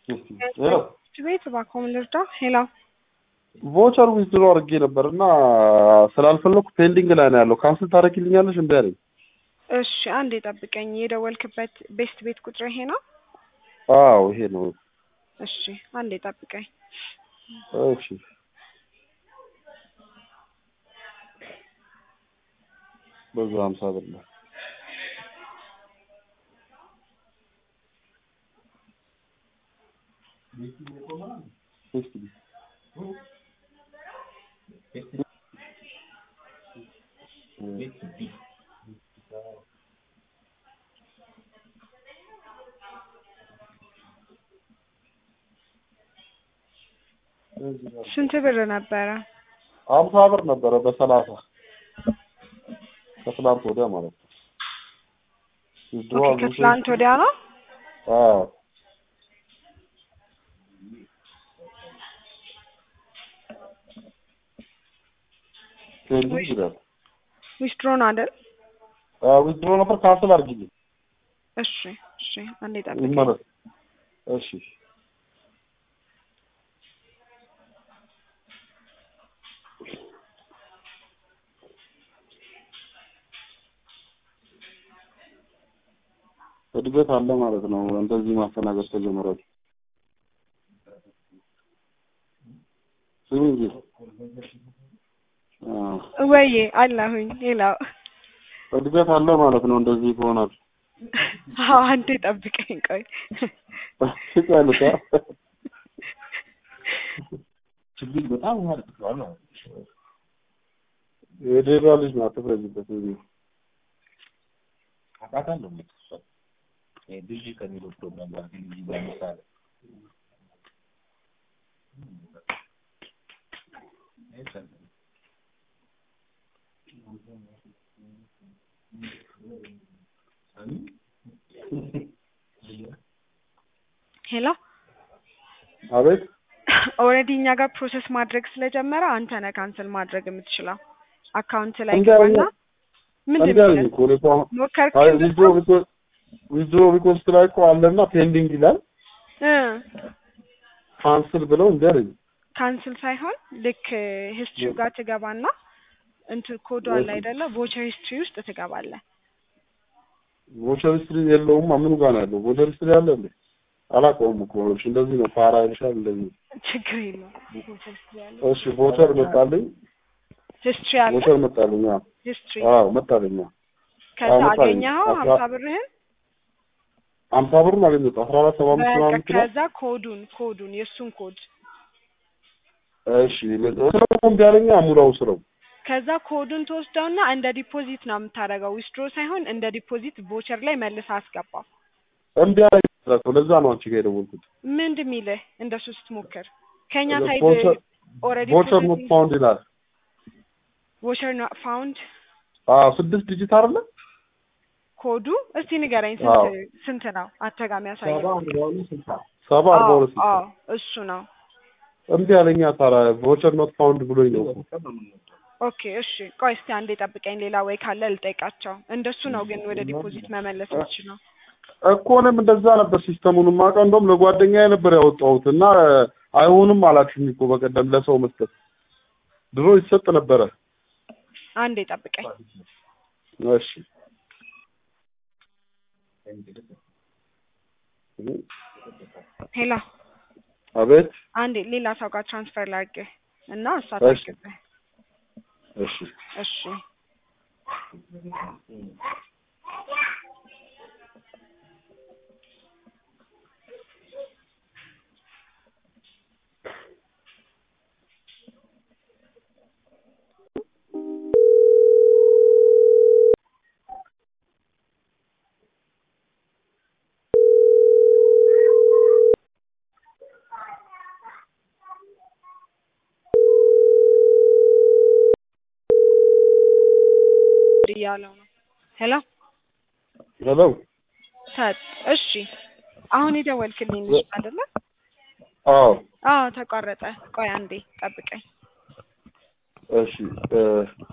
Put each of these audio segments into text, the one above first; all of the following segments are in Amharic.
ሄሎ ቤት እባክዎ ምን ልርዳ? ሄሎ ቮቸር ዊዝድሮ አድርጌ ነበር እና ስላልፈለኩ ፔንዲንግ ላይ ነው ያለው። ካንስል ታደርጊልኛለሽ? እምቢ አለኝ። እሺ አንዴ ጠብቀኝ። የደወልክበት ቤስት ቤት ቁጥር ይሄ ነው? አዎ ይሄ ነው። እሺ አንዴ ጠብቀኝ። እሺ በዛ ሀምሳ ብር ነው። ስንት ብር ነበረ? ሀምሳ ብር ነበረ በሰላሳ ከትላንት ወዲያ ማለት ነው። ዊዝድሮ ኦኬ ከትላንት ወዲያ ነው? አዎ ፔንዲንግ ይላል። ዊዝድሮ ነው አይደል? ዊዝድሮ ነበር ካንስል አድርጊልኝ እሺ እሺ አንዴ ጠብቀኝ። ይመለስ። እሺ እድገት አለ ማለት ነው። እንደዚህ ማስተናገድ ተጀመረ። ስሚ እንጂ አዎ፣ ወዬ አለሁኝ። ሌላው እድገት አለ ማለት ነው። እንደዚህ ይሆናል። አዎ አንዴ ጠብቀኝ ቆይ። ትቀልታ ችግር በጣም ማለት ነው። የሌላ ልጅ ነው። አትፍረጅበት። እዚህ አውቃታለሁ የምትሰጥ ልጅ ከሚለው ፕሮግራም ጋር ልጅ በምሳሌ ሄሎ አቤት ኦልሬዲ እኛ ጋር ፕሮሰስ ማድረግ ስለጀመረ አንተ ነህ ካንስል ማድረግ የምትችለው። አካውንት ላይ እንዲህ አለኝ ገባና ምንድን እንዲህ አለኝ ነው እኮ እኔ እኮ አሁን ሞከርክ? አይ ዊዝድሮ ቢኮዝ ዊዝድሮ ቢኮዝ ላይ እኮ አለና ፔንዲንግ ይላል እ ካንስል ብለው እንዲህ አለኝ። ካንስል ሳይሆን ልክ ሂስትሪው ጋር ትገባና እንትን ኮዱ አለ አይደለ? ቮቸር ሂስትሪ ውስጥ ትገባለህ። ቮቸር ሂስትሪ የለውም። ምኑ ጋር ነው ያለው? ቮቸር ሂስትሪ አለ እንዴ? አላውቀውም እኮ እሺ፣ እንደዚህ ነው ፋራ ይልሻል እንደዚህ። ችግር የለውም። ቮቸር ሂስትሪ አለ። እሺ ቮቸር መጣልኝ፣ ሂስትሪ አለ። ቮቸር መጣልኝ። አዎ ሂስትሪ አዎ መጣልኝ። አዎ ከዛ አዎ፣ መጣልኝ። አገኘኸው አስራ- ሀምሳ ብርህን ሀምሳ ብሩን አገኘሁት። አስራ አራት ሰባ አምስት በቃ ምናምን ይችላል። ከዛ ኮዱን ኮዱን የእሱን ኮድ እሺ ስለው እምቢ አለኝ። ሙላው ስለው ከዛ ኮዱን ትወስደውና እንደ ዲፖዚት ነው የምታደርገው። ዊዝድሮ ሳይሆን እንደ ዲፖዚት ቮቸር ላይ መልሰህ አስገባው። እምቢ አለኝ። ለዛ ነው አንቺ ጋር የደወልኩት። ምንድን የሚልህ እንደሱ ስትሞክር ከኛ ሳይድ ቮቸር ኦልሬዲ ቮቸር ኖት ፋውንድ ይላል። ቮቸር ኖት ፋውንድ አዎ ስድስት ዲጂት አይደለ? ኮዱ እስቲ ንገረኝ አዎ። ስንት ስንት ነው? አተጋሚ ያሳየው። ሰባ አርባ ሁለት አዎ እሱ ነው። እምቢ አለኝ። ታዲያ ቮቸር ኖት ፋውንድ ብሎኝ ነው። ኦኬ እሺ ቆይ እስቲ አንዴ ጠብቀኝ። ሌላ ወይ ካለ ልጠይቃቸው። እንደሱ ነው ግን ወደ ዲፖዚት መመለስ የምችለው። እኮ እኔም እንደዛ ነበር ሲስተሙን የማውቀው። እንደውም ለጓደኛዬ ነበር ያወጣሁት እና አይሆንም አላችሁኝ እኮ በቀደም ለሰው መስጠት ድሮ ይሰጥ ነበረ። አንዴ ጠብቀኝ። እሺ ሄላ አቤት። አንዴ ሌላ ሰው ጋር ትራንስፈር ላድርግህ እና እሷ እሺ። ታግዝህ። እሺ እሺ እያለው ነው። ሄሎ ሄሎ። ሰጥ እሺ፣ አሁን የደወልክልኝ ልጅ አይደለ? አዎ አዎ ተቋረጠ። ቆይ አንዴ ጠብቀኝ። እሺ እ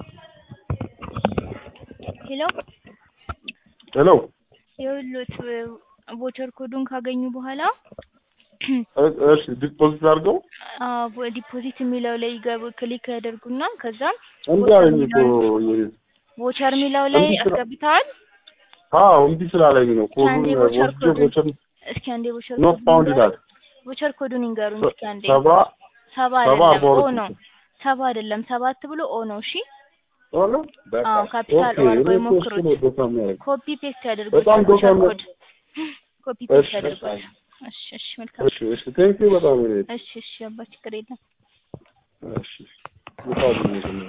ሄሎ ሄሎ የሁሎት ቮቸር ኮዱን ካገኙ በኋላ እ- እሺ ዲፖዚት አድርገው አዎ ዲፖዚት የሚለው ላይ ይገቡ ክሊክ ያደርጉና ከዛም እንዲህ አለኝ እኮ ይሄ- ቮቸር የሚለው ላይ እንዲህ ስራ- አስገብተዋል። አዎ እምቢ ስላለኝ ነው ኮዱን አንዴ ቮቸር ወስጄ ኮዱን ቮቸር እስኪ አንዴ ቮቸር ኖት ፋውንድ ይላል ቮቸር ኮዱን ይንገሩኝ እስኪ አንዴ። ሰባ ሰባ ሰባ አይደለም አርባ ኦ ሁለት ነው። ሰባ አይደለም ሰባት ብሎ ኦ ነው። እሺ ሆነ በቃ አዎ ካፒታል ኦኬ ኦ አድርገው እኔ እኮ እሱ ይሞክሩት። ነው ዶታ የሚያደርግ ኮፒ ፔስት ያደርጉ በጣም ቮቸር ዶታ ኮድ ኮፒ ፔስት እሺ ያደርጓል። እሺ እሺ መልካም እሺ እሺ ቴንኪው በጣም እኔ እሺ እሺ አባ ችግር የለም። እሺ በጣም